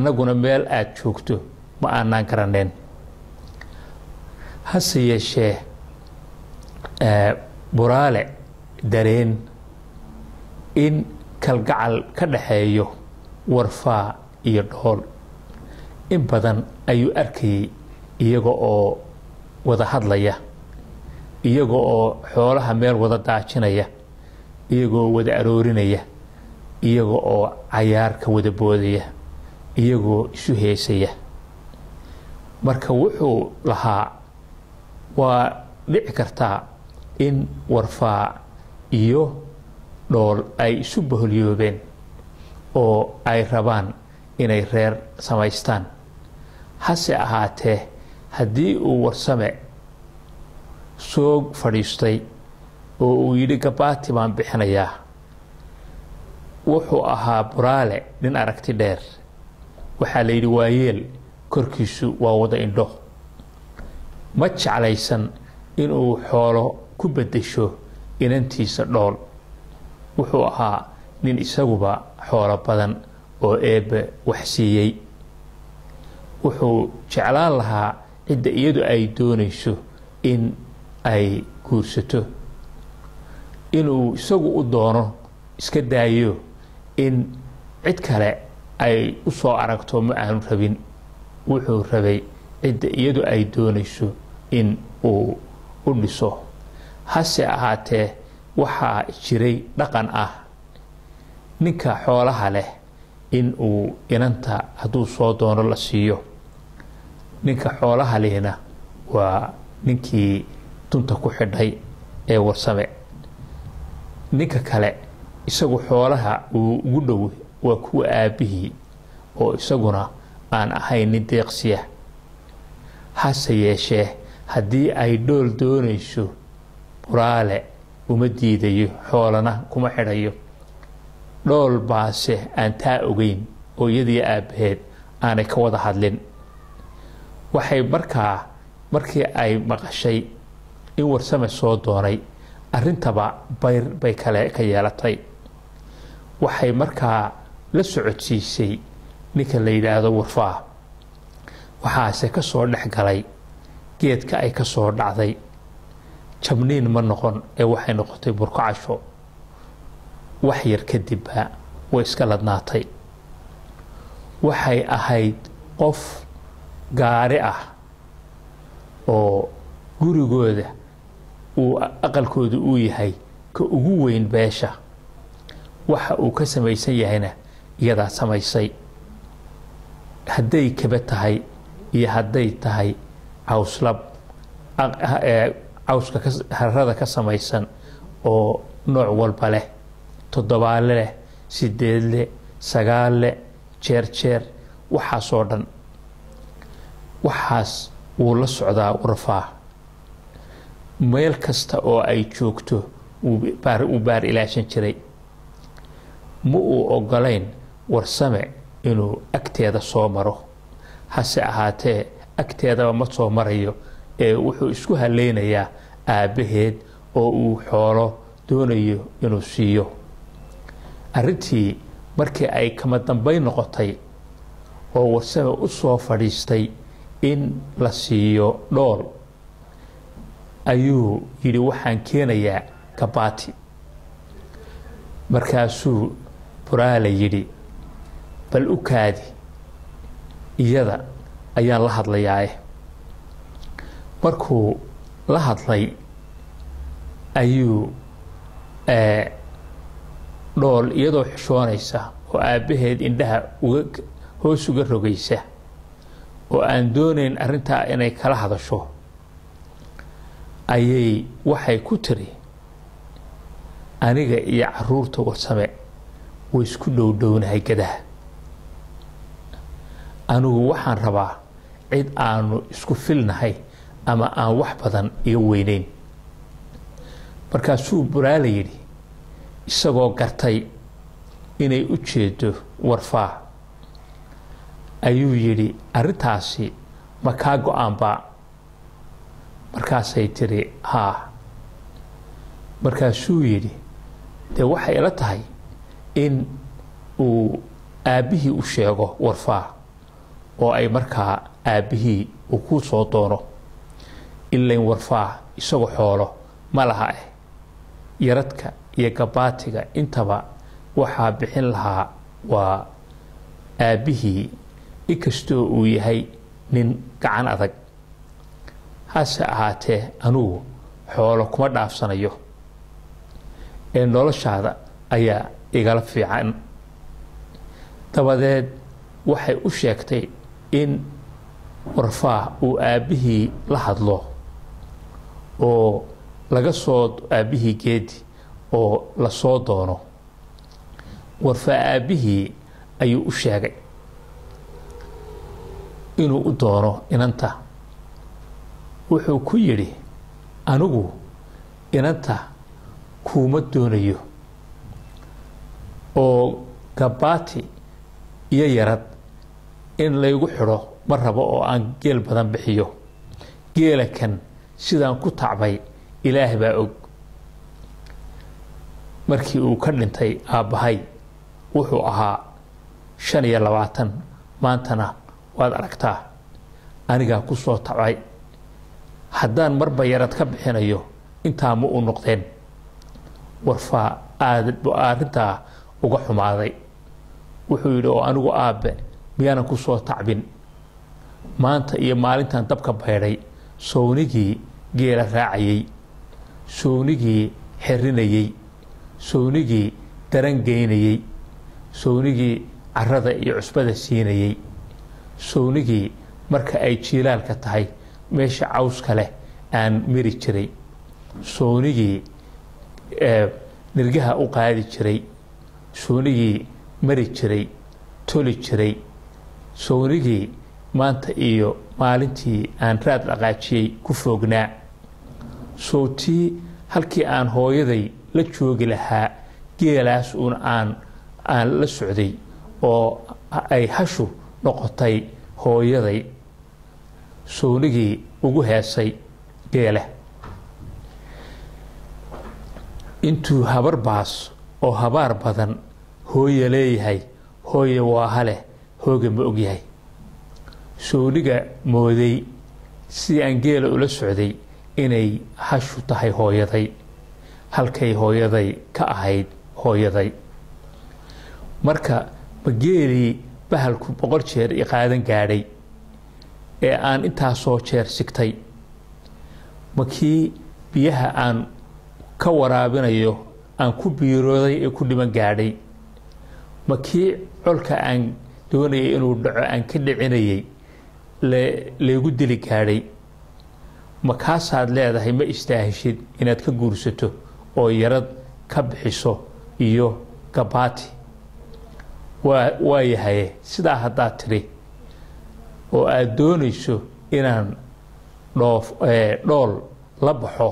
annaguna meel aada joogto ma aanaan garaneen hase yeeshee buraale dareen in kalgacal ka dhaxeeyo warfaa iyo dhool in badan ayuu arkayay iyaga oo wada hadlaya iyaga oo xoolaha meel wada daajinaya iyagoo wada aroorinaya iyaga oo cayaarka wada boodaya iyagoo isu heesaya marka wuxuu lahaa waa dhici kartaa in warfaa iyo dhool ay isu baholyoobeen oo ay rabaan inay reer samaystaan hase ahaatee haddii uu warsame soo fadhiistay oo uu yidhi gabaati baan bixinayaa wuxuu ahaa buraale nin aragti dheer waxaa la yidhi waayeel korkiisu waa wada indho ma jeclaysan inuu xoolo ku beddesho inantiisa dhool wuxuu ahaa nin isaguba xoolo badan oo eebbe wax siiyey wuxuu jeclaan lahaa cidda iyadu ay doonayso in ay guursato inuu isagu u doono iska daayo in cid kale ay u soo aragto ma aanu rabin wuxuu rabay cidda iyadu ay doonayso in uu u dhiso hase ahaatee waxaa jiray dhaqan ah ninka xoolaha leh in uu inanta hadduu soo doono la siiyo ninka xoolaha lehna waa ninkii dunta ku xidhay ee warsame ninka kale isagu xoolaha uu ugu dhow waa kuwa aabbihii oo isaguna aan ahayn nin deeqsiya hase yeeshee haddii ay dhool doonayso buraale uma diidayo xoolana kuma xidhayo dhool baase aan taa ogeyn oo iyadii aabbaheed aanay ka wada hadlin waxay markaa markii ay maqashay in warsame soo doonay arrintaba bayr bay kale ka yeelatay waxay markaa la socodsiisay ninka la yidhaahdo warfaa waxaase ka soo dhex galay geedka ay ka soo dhacday jabniin ma noqon ee waxay noqotay burko casho wax yar kadibba way iska ladnaatay waxay ahayd qof gaari ah oo gurigooda uu aqalkooda uu yahay ka ugu weyn beesha waxa uu ka samaysan yahayna iyadaa samaysay hadday kaba tahay iyo hadday tahay cawslab cawska harada ka samaysan oo nooc walba leh toddobaale leh sideedle sagaalle jeer jeer waxaasoo dhan waxaas wuu la socdaa warfaa meel kasta oo ay joogto uu baar ilaashan jiray ma uu ogolayn warsame inuu agteeda soo maro hase ahaatee agteedaba ma soo marayo ee wuxuu isku haleynayaa aabbaheed oo uu xoolo doonayo inuu siiyo arrintii markii ay kama dambayn noqotay oo warsame u soo fadhiistay in la siiyo dhool ayuu yidhi waxaan keenayaa gabaati markaasuu buraale yidhi bal u kaadi iyada ayaan la hadlayaae markuu la hadlay ayuu dhool iyadoo xishoonaysa oo aabbaheed indhaha uga hoos uga rogaysa oo aan doonayn arrintaa inay kala hadasho ayay waxay ku tiri aniga iyo caruurta warsame way isku dhowdhownahay gadaha anigu waxaan rabaa cid aanu isku filnahay ama aan wax badan iga weyneyn markaasuu buraale yidhi isagoo gartay inay u jeedo warfaa ayuu yidhi arrintaasi ma kaa go-aanba markaasay tiri haa markaasuu yidhi dee waxay ila tahay in uu aabbihii u sheego warfaa oo ay markaa aabbihii uu ku soo doono ilayn warfaa isagoo xoolo ma laha ah yaradka iyo gabaatiga intaba waxaa bixin lahaa waa aabbihii inkastoo uu yahay nin gacan adag hase ahaatee anugu xoolo kuma dhaafsanayo ee noloshaada ayaa igala fiican dabadeed waxay u sheegtay in warfaah uu aabbihii la hadlo oo laga soo aabbihii geedi oo la soo doono warfaa aabbihii ayuu u sheegay inuu u doono inanta wuxuu ku yidhi anigu inanta kuuma doonayo oo gabaati iyo yarad in laygu xidho ma rabo oo aan geel badan bixiyo geela kan sidaan ku tacbay ilaah baa og markii uu ka dhintay aabbahay wuxuu ahaa shan iyo labaatan maantana waad aragtaa anigaa ku soo tacbay haddaan marba yarad ka bixinayo intaa ma u noqdeen warfaa aad arrintaa uga xumaaday wuxuu yidhi oo anigu aabbe miyaanan ku soo tacbin maanta iyo maalintan dabka baydhay sownigii geela raacayey sownigii xerinayey sownigii daran geynayey sownigii carada iyo cusbada siinayey sownigii marka ay jiilaalka tahay meesha cawska leh aan miri jiray sownigii nirgaha u qaadi jiray sownigii mari jiray toli jiray sownigii maanta iyo maalintii aan raad dhaqaajiyey ku foognaa sowtii halkii aan hooyaday la joogi lahaa geelaas uun aan aan la socday oo ay hashu noqotay hooyaday sownigii ugu heesay geela intuu habar baas oo habaar badan hooya leeyahay hooya waa haleh hooga ma ogyahay sooniga mooday sidii aan geela ula socday inay hashu tahay hooyaday halkay hooyaday ka ahayd hooyaday marka ma geelii bahalku boqol jeer i qaadan gaadhay ee aan intaasoo jeer sigtay ma kii biyaha aan ka waraabinayo aan ku biirooday ee ku dhiman gaadhay ma kii colka aan doonayay inuu dhaco aan ka dhicinayay laygu dili gaadhay ma kaasaad leedahay ma istaahishid inaad ka guursato oo yarad ka bixiso iyo gabaati waa waa yahaye sidaa haddaad tidhi oo aada doonayso inaan dhoof dhool la baxo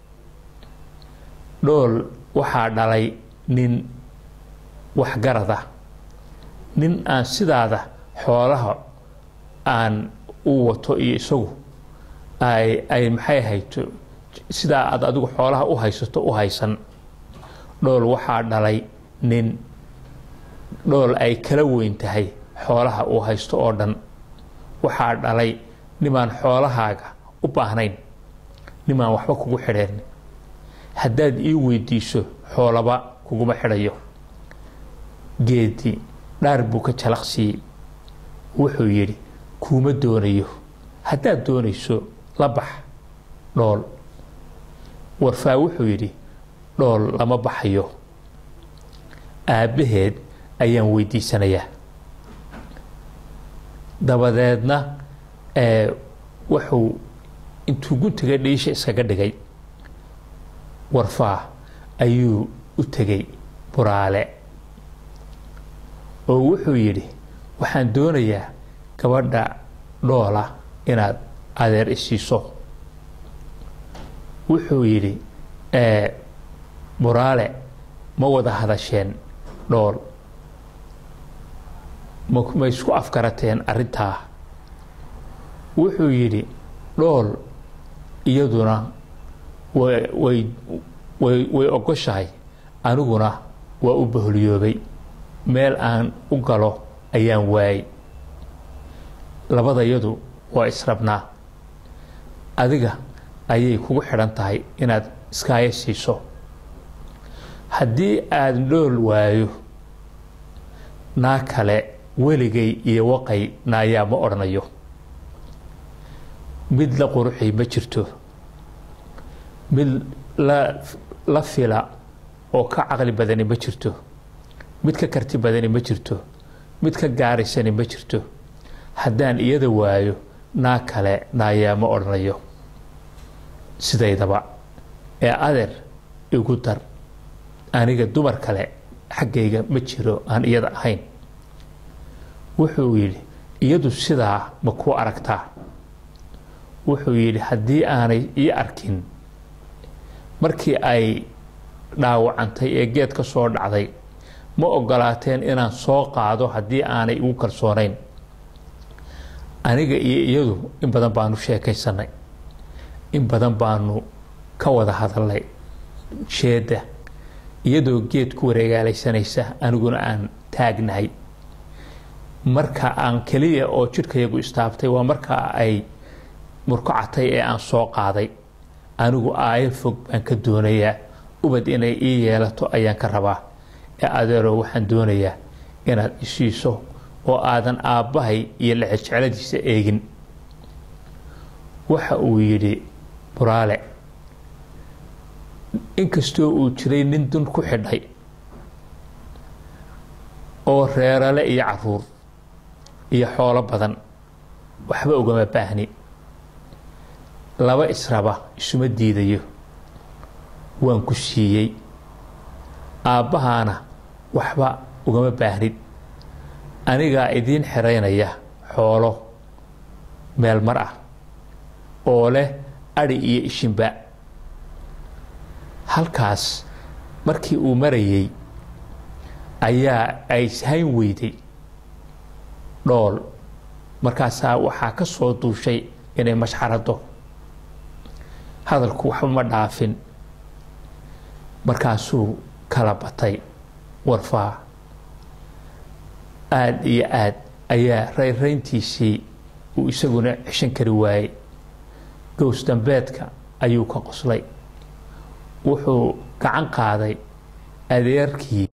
dhool waxaa dhalay nin waxgarada nin aan sidaada xoolaha aan u wato iyo isagu ay ay maxay hayto sidaa aad adigu xoolaha u haysato u haysan dhool waxaa dhalay nin dhool ay kala weyn tahay xoolaha uu haysto oo dhan waxaa dhalay nimaan xoolahaaga u baahnayn nimaan waxba kugu xidheen haddaad ii weydiiso xoolaba kuguma xidhayo geedi dhaar buu ka jalaqsiiyey wuxuu yidhi kuuma doonayo haddaad doonayso la bax dhool warfaa wuxuu yidhi dhool lama baxayo aabbaheed ayaan weydiisanayaa dabadeedna wuxuu intuu guntiga dhiisha iskaga dhigay warfaa ayuu u tegay buraale oo wuxuu yidhi waxaan doonayaa gabadha dhoola inaad adeer isiiso wuxuu yidhi buraale ma wada hadasheen dhool ma isku afgarateen arrintaa wuxuu yidhi dhool iyaduna way way ogoshahay aniguna waa u baholyoobay meel aan u galo ayaan waayey labadayadu waa israbnaa adiga ayay kugu xidhan tahay inaad iskaayo siiso haddii aada dhool waayo naa kale weligay iyo waqay naayaa ma odhanayo mid la quruxay ma jirto mid la la fila oo ka caqli badani ma jirto mid ka karti badani ma jirto mid ka gaaraysani ma jirto haddaan iyada waayo naa kale naayaa ma odhanayo sidaydaba ee adeer igu dar aniga dumar kale xaggayga ma jiro aan iyada ahayn wuxuu yidhi iyadu sidaa ma kuu aragtaa wuxuu yidhi haddii aanay ii arkin markii ay dhaawacantay ee geed ka soo dhacday ma ogolaateen inaan soo qaado haddii aanay igu kalsoonayn aniga iyo iyadu in badan baanu sheekaysanay in badan baanu ka wada hadalnay sheedda iyadoo geed ku wareegaalaysanaysa aniguna aan taagnahay marka aan keliya oo jidhkayagu istaabtay waa markaa ay murkacatay ee aan soo qaaday anigu aayo fog baan ka doonayaa ubad inay ii yeelato ayaan ka rabaa ee adeero waxaan doonayaa inaad isiiso oo aadan aabbahay iyo lexejecladiisa eegin waxa uu yidhi buraale inkastoo uu jiray nin dun ku xidhay oo reerale iyo caruur iyo xoolo badan waxba ugama baahni laba israba isuma diidayo waan ku siiyey aabbahaana waxba ugama baahnid anigaa idiin xiraynaya xoolo meel mar ah oo leh adhi iyo ishinba halkaas markii uu marayay ayaa ay hayn weyday dhool markaasaa waxaa ka soo duushay inay mashxarado hadalku waxba ma dhaafin markaasuu kala batay warfaa aada iyo aad ayaa rayrayntiisii uu isaguna ceshan kari waayey gows dambeedka ayuu ka qoslay wuxuu gacan qaaday adeerkii